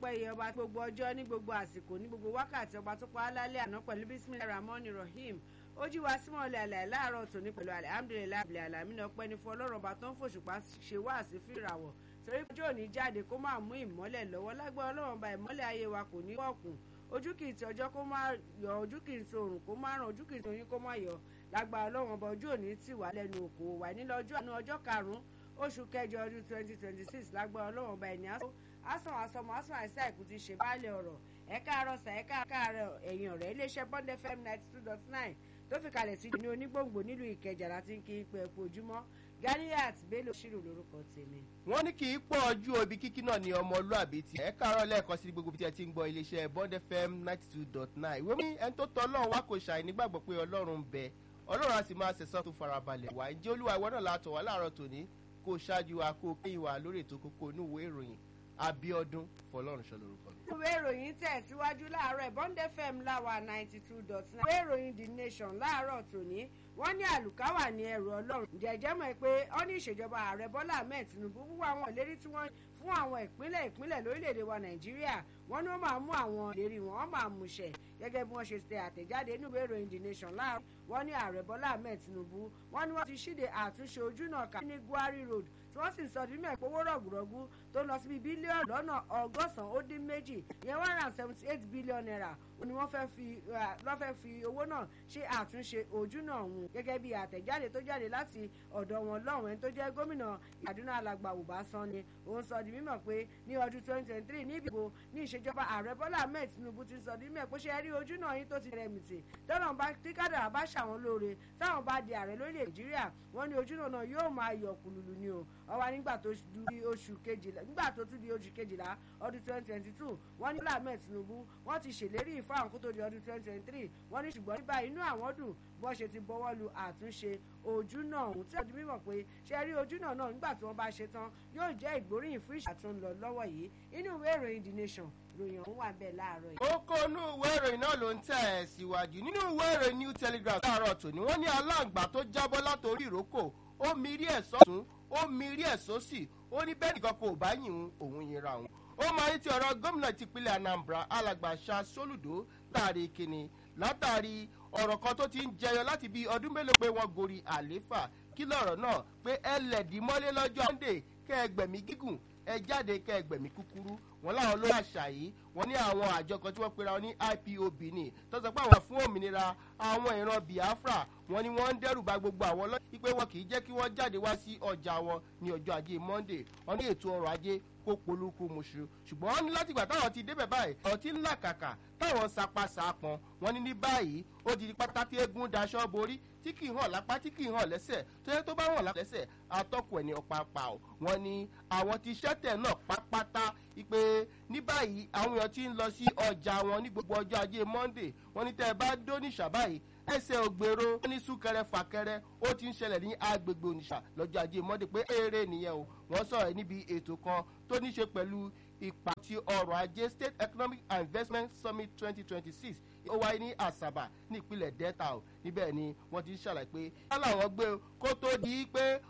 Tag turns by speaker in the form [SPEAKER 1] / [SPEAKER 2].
[SPEAKER 1] ọpẹ́ yẹ ọba gbogbo ọjọ́ ní gbogbo àsìkò ní gbogbo wákàtí ọba tó pa á lálẹ́ àná pẹ̀lú bisimilahi rahman rahim ó jí wa símọ̀ ọ̀lẹ́ àlẹ́ láàárọ̀ tòní pẹ̀lú alihamudulilayi abilẹ̀ alamí ọpẹ́ ní fún ọlọ́run ọba tó ń fòṣùpá ṣe wá sí fìràwọ̀ torí ọjọ́ òní jáde kó máa mú ìmọ́lẹ̀ lọ́wọ́ lágbára ọlọ́run ọba ìmọ́lẹ̀ ayé wa kò ní wọ̀kùn ojú kì í ti ọjọ́ kó má yọ ojú kì í ti òrùn kó má ràn ojú kì í ti oyin kó má yọ lágbára ọlọ́run ọba ojú òní tì wá lẹ́nu òkò wà nílọ ọjọ́ àná ọjọ́ karùn-ún oṣù kẹjọ ọdún twenty twenty six lágbára ọlọ́run ọba ẹ̀ní asán asọmọ asán àìsí àìkú ti ṣe báàlẹ̀ ọ̀rọ̀ ẹ̀ka àrọ̀sà ẹ̀ka àkàrẹ̀ ẹ̀yìn ọ̀rẹ́ iléeṣẹ́ bond fm ninety two dot nine tó fi kalẹ̀ sí ní onígbòǹgbò nílùú ìkẹjà láti ń kí n pé ẹ̀kú ojúmọ́ ganiat bello ṣírò lórúkọ tèmi.
[SPEAKER 2] wọ́n ní kì í pọ̀ ojú òbí kíkí náà ní ọmọlúàbí tí ẹ káàárọ̀ lẹ́ẹ̀kan sí gbogbo tí ẹ ti ń gbọ́ iléeṣẹ́ bond fm ninety two dot nine ìwé mi ẹni tó tọ́ ọlọ́run wá kò ṣàì nígbàgbọ́ pé ọlọ́run ń bẹ ọlọ́run á sì máa ṣẹ̀sán tó farabalẹ̀ wá ǹjẹ́ olúwa ìwọ náà látọ̀ wá láàárọ̀ tòní kó ṣáájú wa kó kéyìn wá lórí ètò kókó inú ìwé ìròyìn abiodun fọlọ́run ṣọ lórúkọ mi.
[SPEAKER 1] ìwé ìròyìn tẹ̀síwájú láàárọ̀ bond fm láwa ninety two dot nine ìwé ìròyìn the nation láàárọ̀ tòní wọ́n ní àlùkáwà ní ẹrù ọlọ́run jẹ́jẹ́ mọ̀ pé ó ní ìṣèjọba ààrẹ bọ́lá ahmed tinubu wúwo àwọn ìlérí tí wọ́n fún àwọn ìpínlẹ̀ ìpínlẹ̀ lórílẹ̀‐èdè wa nàìjíríà wọ́n ní wọ́n máa mú àwọn ìlérí wọn wọ́n máa múṣẹ gẹ́gẹ́ bí wọ́n ṣe tẹ àtẹ̀jáde nínú ìwé ìròyìn the nation láàárọ̀ wọ́n ní ààrẹ bọ́lá ahmed tinubu wọ́n ní wọ́n ti ṣíde àtúnṣe ojúnà kà ní gwari road tí wọ́n sì ń sọ ní mẹ́ẹ̀pẹ́ owó rọ̀gùrọ̀gù tó lọ síbi bílíọ̀nù lọ́nà ọgọ́sàn-án ó dín méjì ìyẹn one hundred and seventy eight billion naira ni wọ́n fẹ́ fi wọ́n fẹ́ fi owó náà ṣe àtúnṣe ojúnà ọ̀hún gẹ́gẹ́ bí àtẹ̀jáde tó jáde láti ọ̀dọ̀ wọn lọ́hùn ẹni tó jẹ́ gómìnà àdúrà alàgbà Ubasan ni òun sọ di mímọ̀ pé ní ọdún twenty twenty three ní ìbò ní ìṣèjọba ààrẹ Bọ́lá Ahmed Tinubu ti sọ di mímọ̀ pé ṣe rí ojúnà yín tó ti rẹ̀ mìtì tọ́nà bá tí kádàrà bá ṣàwọn lóore táwọn bá di ààrẹ lórílẹ̀ Nàìjíríà wọ́n ní ojúnà náà yóò máa yọ̀ kùlùlù ni o ọwọ́ nígbà tó di oṣù kejìlá nígbà tó tún di oṣù kejìlá ọdún twenty twenty two wọ́n ní Bọ́lá Ahmed Tinubu wọ́n ti ṣèlérí ìfáwọn kó tó di ọdún twenty twenty three wọ́n ní ṣùgbọ́n nígbà inú àwọn dùn bó ṣe ti bọ́wọ́ lu àtúnṣe ojúnà ọ̀hún tí ọdún mímọ̀ pé ṣe rí ojúnà náà nígbà tí wọ́n bá ṣe tán yóò jẹ́ ìgbóríyìn fún ìṣà tó ń lọ lọ́wọ́ yìí inú ìwé ìròyìn the nation ròyìn ọ̀hún wà bẹ́ẹ̀ láàárọ̀ yìí.
[SPEAKER 2] kókó inú ìwé ìròyìn náà ló ń tẹ̀ ẹ́ síwájú nínú ìwé ìròyìn new telegraph láàárọ̀ tòní wọ́n ní aláǹgbá tó jábọ́ látòrí ìrókò ó mirí ẹ̀ sọ́tún ó mirí ẹ̀ sósì ó ní bẹ́ẹ̀ nìkan kò bá yìn òun yìnra òun ó máa ń ti ọ̀rọ̀ gómìnà tìpínlẹ̀ anambra alàgbà ṣá sólùdó láàrin kìnnì látàrí ọ̀rọ̀ kan tó ti ń jẹyọ láti bí ọdún mélòó pé wọ́n gorí àléfà kí lọ̀rọ̀ náà pé ẹ lẹ̀dí mọ́lé lọ́jọ́ monday kẹ́ ẹ gbẹ̀mí gígùn ẹ jáde kẹ́ ẹ gbẹ̀mí kúkúrú wọn láwọn ló àṣà yìí wọn ní àwọn àjọ kan tí wọ́n pera wọn ní ipob ní tó sọ pé àwọn fún òmìnira àwọn ìran biafra wọn ni wọ́n ń dẹ́rù bà gbogbo àwọn lọ́yìn pé wọn kì í jẹ́ kí wọ́n jáde wá sí ọjà wọn ní ọjọ́ ajé monday wọn ní ètò ọrọ̀ ajé kó polúkú muṣu ṣùgbọ́n wọ́n ní látìgbà táwọn ti débẹ̀ báyìí ọtí ńlá kàkà táwọn sapá sapọn wọ́n ní ní báyìí ó di pátákì eégún daṣọ borí tí kì í hàn lápá tí kì í hàn lẹ́sẹ̀ tó yẹ tó bá hàn lẹ́sẹ̀ atọ́kùn ẹ̀ ní ọ̀pápá o wọ́n ní àwọn ti ṣẹ́tẹ̀ náà pápátá ipe ní báyìí àwọn èèyàn ti ń lọ sí ọjà wọn ní gbogbo ọjọ́ ajé monday wọ́n ní tẹ́ ẹ bá dó níṣà báyìí ẹsẹ̀ ògbèrò ní súnkẹrẹ fàkẹrẹ ó ti ń ṣẹlẹ̀ ní agbègbè oníṣà lọ́jọ́ ajé monday pé eré nìyẹn o wọ́n sọ̀rọ̀ níbi ètò kan tó ní ṣe pẹ̀lú ipa ti ọrọ̀ ajé state economic and investment summit twenty twenty six ó wáyé ní àṣàbà ní ìpínlẹ̀ delta o níbẹ̀ ni wọ́n ti ń ṣàlàyé pé wọ́n làwọn gbé kó tó di pé